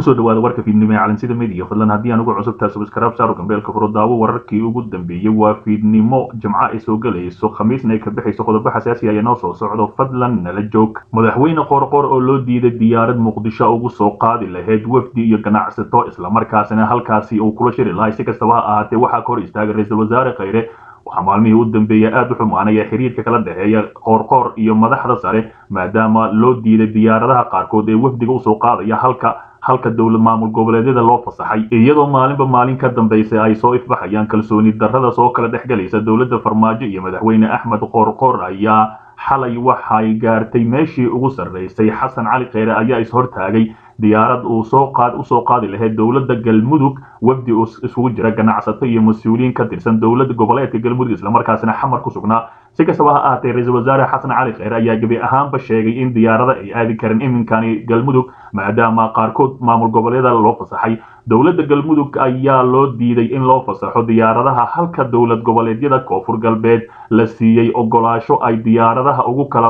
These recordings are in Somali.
kusoo dhawaada warka fiidnimo ee calansida media fadlan haddii aan ugu cusubtaa subscribe saaro gambeelka furo daawo wararkii ugu dambeeyey waa fiidnimo jimco ay soo gelayso khamiisna ay ka bixayso qodobo xasaasi ayaa noo soo socdo fadlan nala joog madaxweyne qoorqoor oo loo diiday diyaarad muqdisho ugu soo qaadi lahayd wafdi iyo ganacsato islamarkaasina halkaasi uu kula shiri lahay si kastaba ha ahaatee waxaa ka hor istaagay ra-iisul wasaare khayre waxaa maalmihii u dambeeya aada u xumaanaya xiriirka kala dhexeeya qoorqoor iyo madaxda sare maadaama loo diiday diyaaradaha qaarkood ee wafdiga usoo qaadaya halka halka dowlad maamul goboleedyada loo fasaxay iyadoo maalinba maalin ka dambaysa ay soo ifbaxayaan kalsooni darrada soo kala dhex gelaysa dowladda farmaajo iyo madaxweyne axmed qoorqoor ayaa xalay waxay gaartay meeshii ugu sarraysay xasan cali kheyre ayaa ishortaagay diyaarad uu soo qaad usoo qaadi lahayd dowladda galmudug wafdi isugu jira ganacsato iyo mas-uuliyiin ka tirsan dowladda goboleedka galmudug islamarkaasina xamar ku sugnaa si kastaba ha ahaatee ra-iisul wasaare xasan cali kheyre ayaa gebi ahaanba sheegay in diyaarada ay aadi karin iminkani galmudug maadaama qaarkood maamul goboleedyada loo fasaxay dowladda galmudug ayaa loo diiday in loo fasaxo diyaaradaha halka dowlad goboleedyada koonfur galbeed la siiyey ogolaasho ay diyaaradaha ugu kala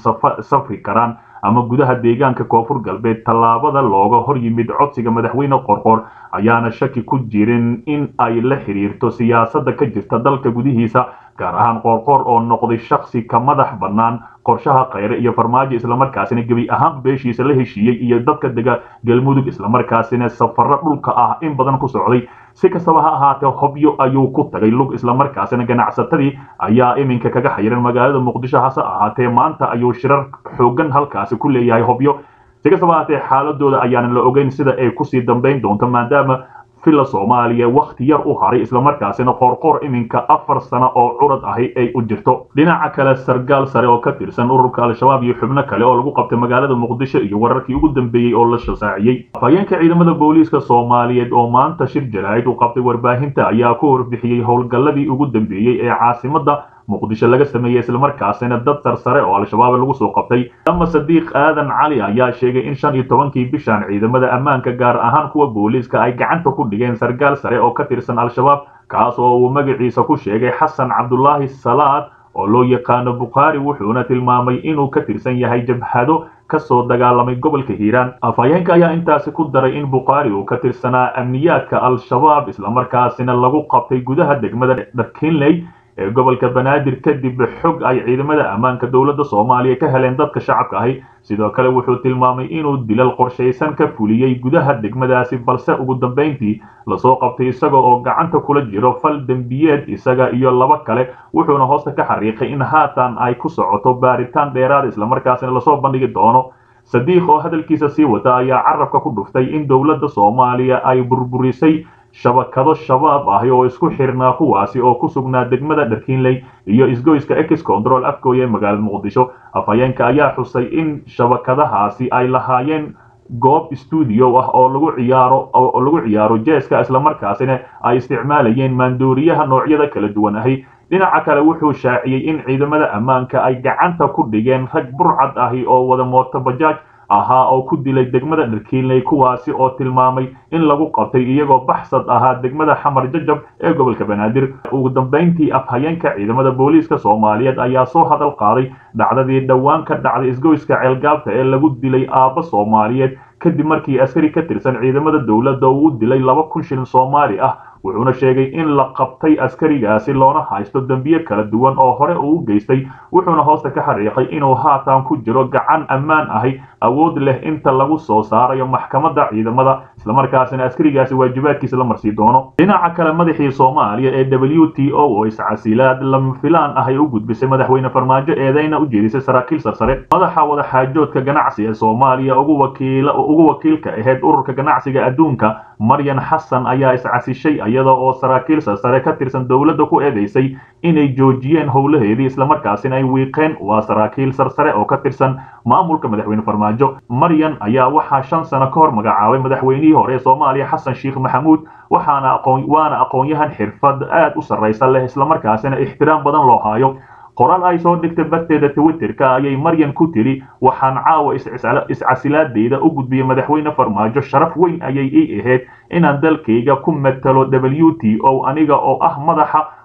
safri karaan ama gudaha deegaanka koonfur galbeed tallaabada looga hor yimid codsiga madaxweyne qorqor ayaana shaki ku jirin in ay la xiriirto siyaasadda ka jirta dalka gudihiisa gaar ahaan qoorqoor oo noqday shaksi ka madax bannaan qorshaha kheyre iyo farmaajo islamarkaasina gebi ahaan beeshiisa la heshiiyey iyo dadka dega galmudug islamarkaasina safarro dhulka ah in badan ku socday si kastaba ha ahaatee hobyo ayuu ku tagay lug islamarkaasina ganacsatadii ayaa iminka kaga xayiran magaalada muqdisho hase ahaatee maanta ayuu shirar xoogan halkaasi ku leeyahay hobyo si kastaba ahaatee xaaladooda ayaanan la ogeyn sida ay kusii dambayn doonto maadaama villa soomaaliya wakhti yar u haray islamarkaasina qoorqoor iminka afar sano oo curad ahi ay u jirto dhinaca kale sargaal sare oo ka tirsan ururka al-shabaab iyo xubno kale oo lagu qabtay magaalada muqdisho iyo wararkii ugu dambeeyey oo la shasaaciyey afhayeenka ciidamada booliiska soomaaliyeed oo maanta shir jaraa'id u qabtay warbaahinta ayaa ku warbixiyey howlgalladii ugu dambeeyey ee caasimadda muqdisho laga sameeyey islamarkaasina dad sarsare oo al-shabaab lagu soo qabtay ama sadiiq aadan cali ayaa sheegay in shan iyo tobankii bishan ciidamada ammaanka gaar ahaan kuwa booliiska ay gacanta ku dhigeen sargaal sare oo ka tirsan al-shabaab kaas oo uu magaciisa ku sheegay xasan cabdulaahi salaad oo loo yaqaano bukhaari wuxuuna tilmaamay inuu ka tirsan yahay jabhado kasoo dagaalamay gobolka hiiraan afhayeenka ayaa intaasi ku daray in bukhaari uu ka tirsanaa amniyaadka al-shabaab islamarkaasina lagu qabtay gudaha degmada dharkinley ee gobolka banaadir kadib xog ay ciidamada ammaanka dowladda soomaaliya ka heleen dadka shacabka ahi sidoo kale wuxuu tilmaamay inuu dilal qorshaysan ka fuliyey gudaha degmadaasi balse ugu dambayntii lasoo qabtay isaga oo gacanta kula jiro fal dembiyeed isaga iyo laba kale wuxuuna hoosta ka xariiqay in haatan ay ku socoto baaritaan dheeraad islamarkaasina lasoo bandhigi doono sadiiq oo hadalkiisa sii wata ayaa carabka ku dhuftay in dowladda soomaaliya ay burburisay shabakado shabaab ahi oo isku xirnaa kuwaasi oo ku sugnaa degmada dharkiinley iyo isgoyska ex control afgooya ee magaalada muqdisho afhayeenka ayaa xusay in shabakadahaasi ay lahaayeen goob stuudio ah oo lagu ciyaaro oo lagu ciyaaro jeeska islamarkaasina ay isticmaalayeen maandooriyaha noocyada kala duwan ahi dhinaca kale wuxuu shaaciyey in ciidamada ammaanka ay gacanta ku dhigeen rag burcad ahi oo wada mooto bajaaj ahaa oo ku dilay degmada dharkiinley kuwaasi oo tilmaamay in lagu qabtay iyagoo baxsad ahaa degmada xamar jajab ee gobolka banaadir ugu dambayntii afhayeenka ciidamada booliiska soomaaliyeed ayaa soo hadal qaaday dhacdadii dhowaan ka dhacday isgoyska ceelgaabta ee lagu dilay aabba soomaaliyeed kadib markii askari ka tirsan ciidamada dowladda uu u dilay laba kun shilin soomaali ah wuxuuna sheegay in la qabtay askarigaasi loona haysto dembiye kala duwan oo hore uu u geystay wuxuuna hoosta ka xariiqay inuu haatan ku jiro gacan ammaan ahi awood leh inta lagu soo saarayo maxkamadda ciidamada islamarkaasina askarigaasi waajibaadkiisa la marsii doono dhinaca kale madaxii soomaaliya ee w t o oo iscasilaad lama filaan ahay u gudbisay madaxweyne farmaajo eedeyna u jeedisay saraakiil sarsare madaxa wadaxaajoodka ganacsi ee soomaaliya ugu wakiilka ahayd ururka ganacsiga adduunka maryan xasan ayaa iscasishay iyada oo saraakiil sarsare ka tirsan dowladda ku eedeysay inay joojiyeen howlaheedii islamarkaasina ay wiiqeen waa saraakiil sarsare oo ka tirsan maamulka madaxweyne farmaajo maryan ayaa waxaa shan sano ka hor magacaabay madaxweynihii hore ee soomaaliya xasan sheekh maxamuud waxaana aqoon waana aqoon-yahan xirfad aad u sarraysa leh islamarkaasina ixtiraam badan loo haayo qoraal ay soo dhigtay barteeda twitterka ayay maryan ku tiri waxaan caawa iscasilaadeyda u gudbiyey madaxweyne farmaajo sharaf weyn ayay ii ahayd inaan dalkayga ku matalo w t o aniga oo ah madaxa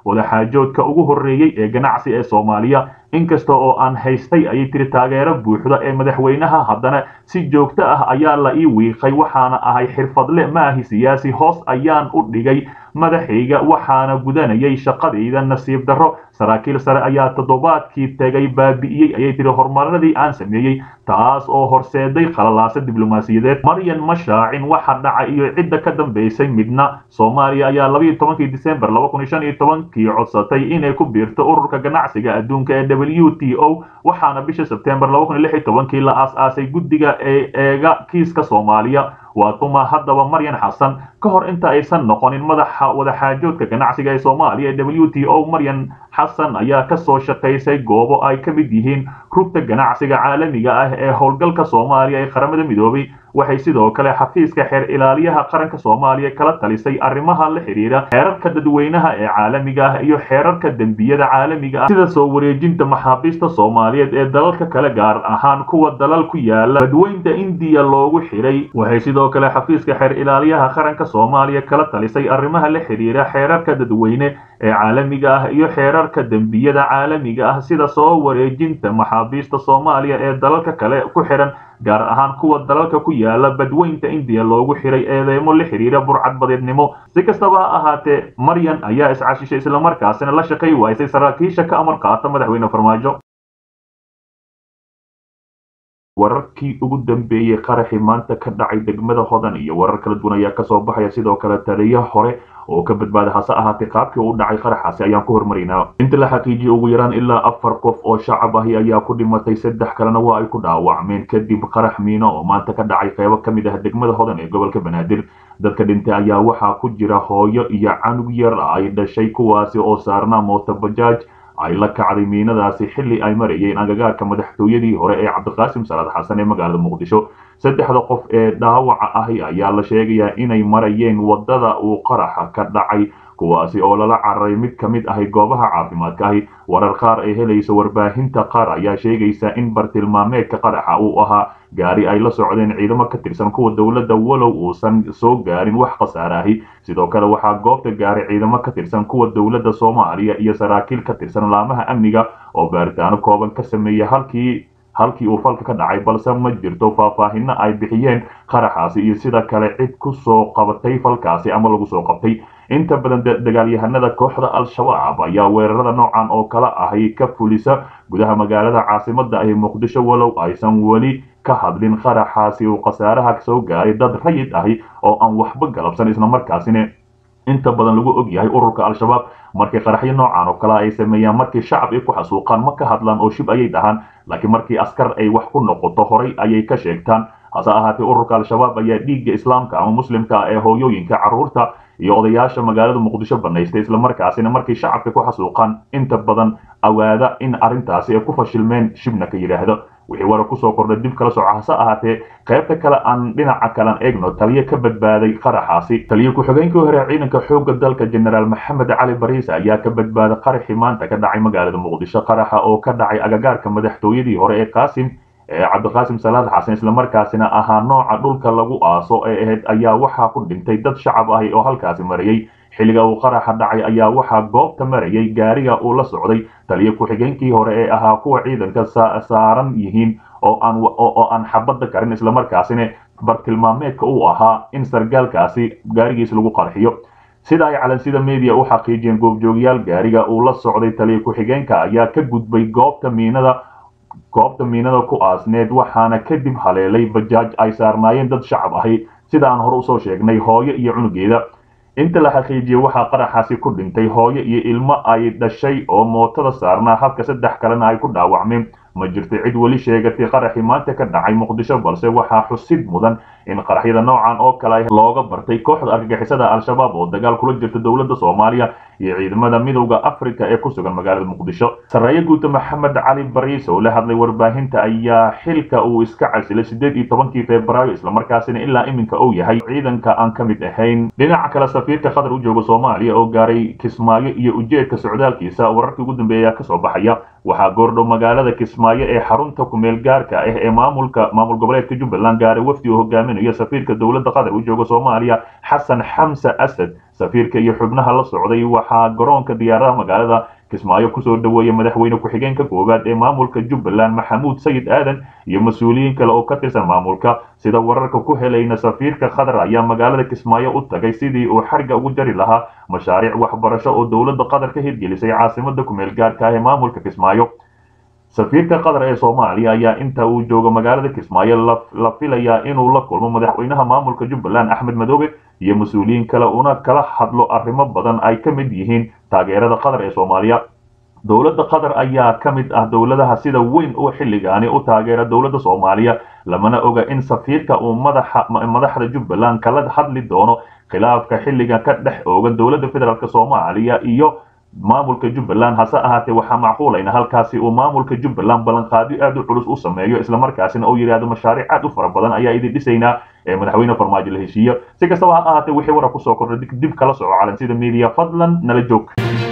wadaxaajoodka ugu horreeyey ee ganacsi ee soomaaliya inkasta oo aan haystay ayay tiri taageero buuxda ee madaxweynaha haddana si joogto ah ayaa la ii wiiqay waxaana ahay xirfadle ma ahi siyaasi hoos ayaan u dhigay madaxayga waxaana gudanayay shaqadayda nasiib darro saraakiil sare ayaa toddobaadkii tegay baabi'iyey ayay tiri horumaradii aan sameeyey taas oo horseeday khalalaasa diblomaasiyadeed maryan ma shaacin waxa dhaca iyo cidda ka dambaysay midna soomaaliya ayaa labayo tobankii disembar laba kun iyo shan iyo tobankii codsatay inay ku biirto ururka ganacsiga adduunka ee w t o waxaana bisha sebtembar laba kun iyo lix iyo tobankii la aas-aasay guddiga ee eega kiiska soomaaliya waa tuma haddaba maryan xasan ka hor inta aysan noqonin madaxa wadaxaajoodka ganacsiga ee soomaaliya ee w t o maryan xasan ayaa ka soo shaqaysay goobo ay ka mid yihiin rugta ganacsiga caalamiga ah ee howlgalka soomaaliya ee qaramada midoobay waxay sidoo kale xafiiska xeer ilaaliyaha qaranka soomaaliya kala talisay arrimaha la xidhiira xeerarka dadweynaha ee caalamiga ah iyo xeerarka dembiyada caalamiga ah sida soo wareejinta maxaabiista soomaaliyeed ee dalalka kale gaar ahaan kuwa dalal ku yaala badweynta indiya loogu xidhay waxay sidoo kale xafiiska xeer ilaaliyaha qaranka soomaaliya kala talisay arrimaha la xidhiira xeerarka dadweyne ee caalamiga ah iyo xeerarka dembiyada caalamiga ah sida soo wareejinta maxaabiista soomaaliya ee dalalka kale ku xidhan gaar ahaan kuwa dalalka ku yaala badweynta indiya loogu xiray eedeymo la xidhiira burcadbadeednimo si kastaba ha ahaatee maryan ayaa iscashishay islamarkaasina la shaqay waysay saraakiisha ka amar qaata madaxweyne farmaajo wararkii ugu dambeeyey qaraxii maanta ka dhacay degmada hodan iyo warar kala duwan ayaa kasoo baxaya sidoo kale taliya hore oo ka badbaaday hase ahaatee qaabkii u dhacay qaraxaasi ayaan ku hormaraynaa inta la xaqiijiyey ugu yaraan ilaa afar qof oo shacab ahi ayaa ku dhimatay saddex kalena waa ay ku dhaawacmeen kadib qarax miino oo maanta ka dhacay qeybo ka mid ah degmada hodan ee gobolka banaadir dadka dhintay ayaa waxaa ku jira hooyo iyo canug yar ay dhashay kuwaasi oo saarnaa mootobajaaj ay la kacday miinadaasi xilli ay marayeen agagaarka madaxtooyadii hore ee cabdiqaasim salaad xasan ee magaalada muqdisho saddexda qof ee dhaawaca ahi ayaa la sheegayaa inay marayeen waddada uu qaraxa ka dhacay kuwaasi oo lala cararay mid ka mid ahi goobaha caafimaadka ahi warar qaar ay helayso warbaahinta qaar ayaa sheegaysa in bartilmaameedka qaraxa uu ahaa gaari ay la socdeen ciidamo ka tirsan kuwa dowladda walow uusan soo gaarin wax khasaare ahi sidoo kale waxaa goobta gaaray ciidamo ka tirsan kuwa dowladda soomaaliya iyo saraakiil ka tirsan laamaha amniga oo baaritaano kooban ka sameeya halkii halkii uu falka ka dhacay balse ma jirto faahfaahino ay bixiyeen qaraxaasi iyo sida kale cid ku soo qabatay falkaasi ama lagu soo qabtay inta badan dagaalyahanada kooxda al-shabaab ayaa weerarada noocan oo kale ahi ka fulisa gudaha magaalada caasimada ahi muqdisho walow aysan weli ka hadlin qaraxaasi uu khasaaraha soo gaaray dad rayid ahi oo aan waxba galabsan islamarkaasina inta badan lagu og yahay ururka al-shabaab markii qaraxyo noocan oo kale ay sameeyaan markii shacab ay ku xasuuqaan ma ka hadlaan oo shib ayay dhahaan laakiin markii askar ay wax ku noqoto horay ayay ka sheegtaan hase ahaatee ururka al-shabaab ayaa dhiigga islaamka ama muslimka ee hooyooyinka carruurta iyo odayaasha magaalada muqdisho banaystay islamarkaasina markii shacabka ku xasuuqaan inta badan awaada in arrintaasi ay ku fashilmeen shibna ka yidhaahdo wixii wara kusoo kordhay dib kala soco hase ahaatee qaybta kale aan dhinaca kalan eegno taliyo ka badbaaday qaraxaasi taliyo ku-xigeenkii hore ciidanka xoogga dalka jenaraal maxamed cali bariis ayaa ka badbaaday qaraxii maanta ka dhacay magaalada muqdisho qaraxa oo ka dhacay agagaarka madaxtooyadii hore ee qaasim ee cabdiqaasim salaad xasan islamarkaasina ahaa nooca dhulka lagu aaso ee ahayd ayaa waxaa ku dhintay dad shacab ahi oo halkaasi marayay xilliga uu qaraxa dhacay ayaa waxaa goobta marayay gaariga uu la socday taliyo ku-xigeenkii hore ee ahaa kuwa ciidanka saaran yihiin oo aan oo aan xabadda karin islamarkaasina bartilmaameedka uu ahaa in sargaalkaasi gaarigiis lagu qarxiyo sida ay calansida media u xaqiijiyeen goobjoogyaal gaariga uu la socday taliyo ku-xigeenka ayaa ka gudbay goobta miinada goobta miinada ku aasneed waxaana kadib haleelay bajaaj ay saarnaayeen dad shacab ahi sida aan hore usoo sheegnay hooyo iyo cunugeeda inta la xaqiijiyey waxaa qaraxaasi ku dhintay hooyo iyo ilmo ay dhashay oo mootada saarnaa halka saddex kalena ay ku dhaawacmeen ma jirto cid weli sheegatay qaraxii maanta ka dhacay muqdisho balse waxaa xusid mudan in qaraxyada noocan oo kale looga bartay kooxda argagixisada al-shabaab oo dagaal kula jirta dowladda soomaaliya iyo ciidamada midowda africa ee ku sugan magaalada muqdisho sarreeye guuta maxamed cali bariis oo la hadlay warbaahinta ayaa xilka uu iska casilay sideed iyo tobankii febraayo islamarkaasina ilaa iminka uu yahay ciidanka aan ka mid ahayn dhinaca kale safiirka qatar u jooga soomaaliya oo gaaray kismaayo iyo ujeedka socdaalkiisa wararkii ugu dambeeya kasoo baxaya waxaa goordhow magaalada kismaayo ee xarunta kumeel gaarka ah ee maamulka maamul goboleedka jubbaland gaaray wafdi uu hogaaminayo safiirka dowladda qatar u jooga soomaaliya xasan xamse asad safiirka iyo xubnaha la socday waxaa garoonka diyaaradaha magaalada kismaayo kusoo dhaweeyay madaxweyne ku-xigeenka koowaad ee maamulka jubbaland maxamuud sayid aadan iyo mas-uuliyiin kale oo ka tirsan maamulka sida wararka ku helayna safiirka qatar ayaa magaalada kismaayo u tagay sidii uu xarga ugu jari lahaa mashaariic waxbarasho oo dowladda qatar ka hirgelisay caasimada kumeel gaarka ah ee maamulka kismaayo safiirka qatar ee soomaaliya ayaa inta uu joogo magaalada kismaayo la filayaa inuu la kulmo madaxweynaha maamulka jubbaland axmed madoobe iyo mas-uuliyiin kale una kala hadlo arrimo badan ay ka mid yihiin taageerada qatar ee soomaaliya dowladda qatar ayaa ka mid ah dowladaha sida weyn oo xilligaani u taageera dowladda soomaaliya lamana oga in safiirka uu madaxa madaxda jubbaland kala hadli doono khilaafka xilligan ka dhex oogan dowladda federaalk soomaaliya iyo maamulka jubbaland hase ahaatee waxaa macquulayna halkaasi uu maamulka jubbaland ballanqaadyo aad u culus u sameeyo islamarkaasina uu yidhaahdo mashaariic aad u fara badan ayaa idin dhisaynaa ee madaxweyne farmaajo la heshiiyo si kastaba ha ahaatee wixii warar kusoo kordhay dib kala soco calansida media fadlan nala joog